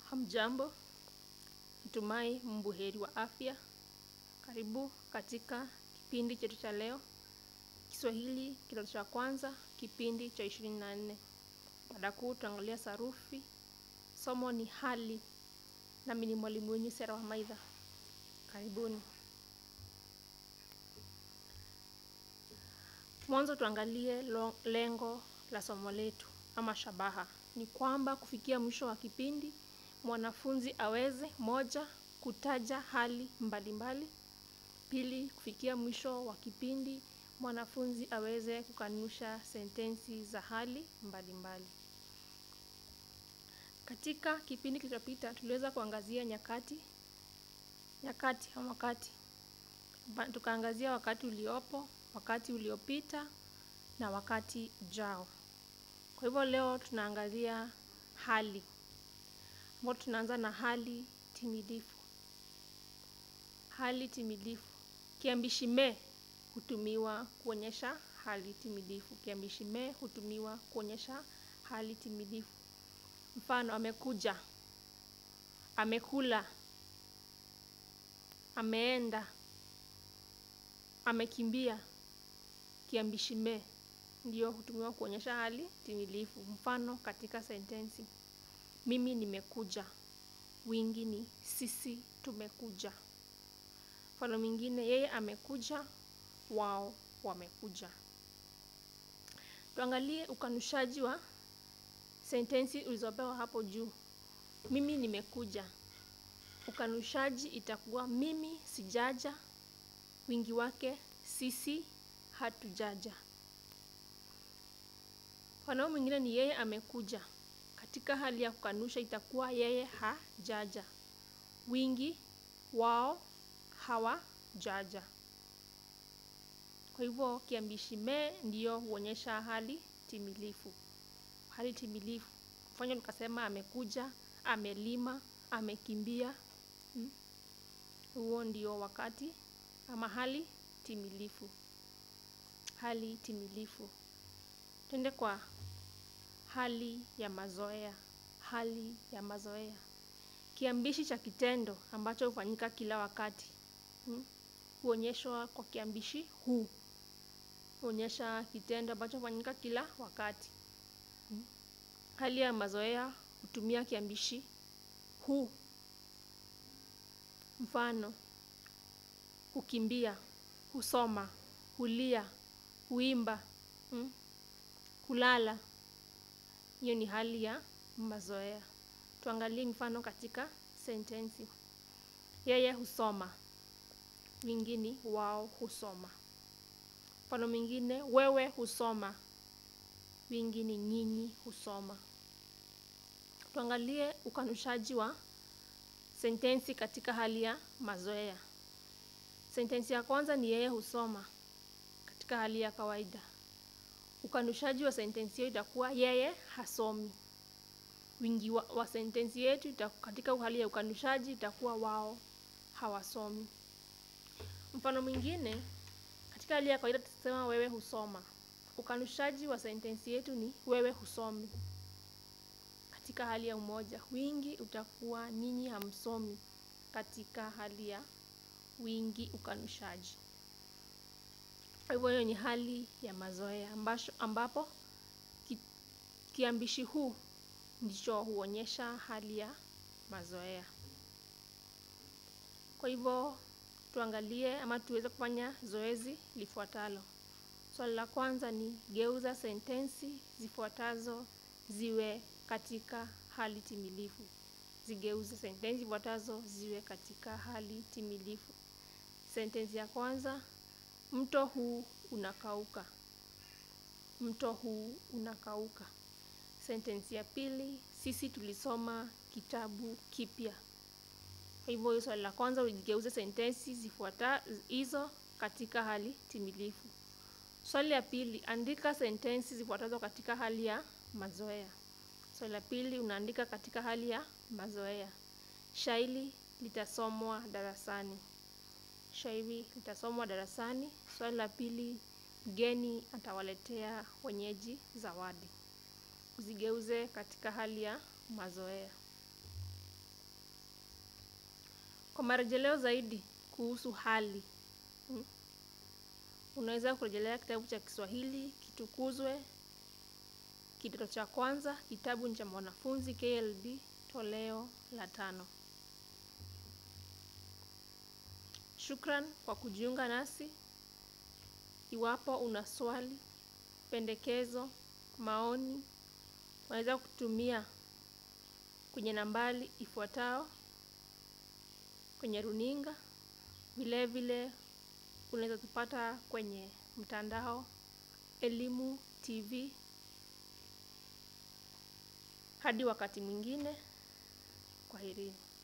Hamjambo, natumai mbuheri wa afya. Karibu katika kipindi chetu cha leo, Kiswahili kidato cha kwanza, kipindi cha ishirini na nne. Mada kuu tutaangalia sarufi, somo ni hali, nami ni mwalimu wenyu Sera wa Maidha. Karibuni. Mwanzo tuangalie lo- lengo la somo letu ama shabaha. Ni kwamba kufikia mwisho wa kipindi mwanafunzi aweze moja, kutaja hali mbalimbali. Pili, kufikia mwisho wa kipindi mwanafunzi aweze kukanusha sentensi za hali mbalimbali. Katika kipindi kilichopita tuliweza kuangazia nyakati nyakati ama wakati Ba- tukaangazia wakati uliopo, wakati uliopita na wakati ujao. Kwa hivyo leo tunaangazia hali, ambapo tunaanza na hali timilifu. Hali timilifu, kiambishi me hutumiwa kuonyesha hali timilifu. Kiambishi me hutumiwa kuonyesha hali timilifu. Mfano, amekuja, amekula, ameenda, amekimbia. Kiambishi me ndio hutumiwa kuonyesha hali timilifu. Mfano katika sentensi, mimi nimekuja, wingi ni sisi tumekuja. Mfano mwingine, yeye amekuja, wao wamekuja. Tuangalie ukanushaji wa sentensi ulizopewa hapo juu. Mimi nimekuja. Ukanushaji itakuwa mimi sijaja, wingi wake sisi hatujaja. Mfano mwingine ni yeye amekuja. Katika hali ya kukanusha itakuwa yeye hajaja, wingi wao hawajaja. Kwa hivyo kiambishi me ndiyo huonyesha hali timilifu. Hali timilifu. Mfano nikasema amekuja, amelima, amekimbia. Mm. Huo ndio wakati ama hali timilifu. Hali timilifu. Twende kwa hali ya mazoea. Hali ya mazoea. Kiambishi cha kitendo ambacho hufanyika kila wakati. Mm. Huonyeshwa kwa kiambishi hu. Huonyesha kitendo ambacho hufanyika kila wakati. Mm. Hali ya mazoea hutumia kiambishi hu. Mfano, kukimbia, husoma, hulia, huimba, mm, kulala. Hiyo ni hali ya mazoea. Tuangalie mfano katika sentensi. Yeye husoma, wingi ni wao husoma. Mfano mwingine, wewe husoma, wingi ni nyinyi husoma. Tuangalie ukanushaji wa sentensi katika hali ya mazoea. Sentensi ya kwanza ni yeye husoma katika hali ya kawaida. Ukanushaji wa sentensi hiyo itakuwa yeye hasomi. Wingi wa, wa sentensi yetu ita, katika hali ya ukanushaji itakuwa wao hawasomi. Mfano mwingine, katika hali ya kawaida tutasema wewe husoma. Ukanushaji wa sentensi yetu ni wewe husomi. Katika hali ya umoja, wingi utakuwa nyinyi hamsomi katika hali ya wingi ukanushaji. Kwa hivyo hiyo ni hali ya mazoea ambasho, ambapo ki, kiambishi huu ndicho huonyesha hali ya mazoea. Kwa hivyo tuangalie ama tuweze kufanya zoezi lifuatalo. Swali la kwanza ni geuza sentensi zifuatazo ziwe katika hali timilifu. Zigeuze sentensi zifuatazo ziwe katika hali timilifu. Sentensi ya kwanza, mto huu unakauka. Mto huu unakauka. Sentensi ya pili, sisi tulisoma kitabu kipya. Kwa hivyo hiyo swali la kwanza uligeuze sentensi zifuata hizo katika hali timilifu. Swali la pili, andika sentensi zifuatazo katika hali ya mazoea. Swali la pili unaandika katika hali ya mazoea. Shairi litasomwa darasani. Shairi litasomwa darasani. Swali la pili, mgeni atawaletea wenyeji zawadi. Uzigeuze katika hali ya mazoea. Kwa marejeleo zaidi kuhusu hali mm, unaweza kurejelea kitabu cha Kiswahili Kitukuzwe, kidato cha kwanza, kitabu cha mwanafunzi KLB, toleo la tano. Shukran kwa kujiunga nasi. Iwapo una swali, pendekezo, maoni, unaweza kutumia kwenye nambari ifuatayo kwenye runinga. Vile vile unaweza tupata kwenye mtandao Elimu TV. Hadi wakati mwingine, kwaherini.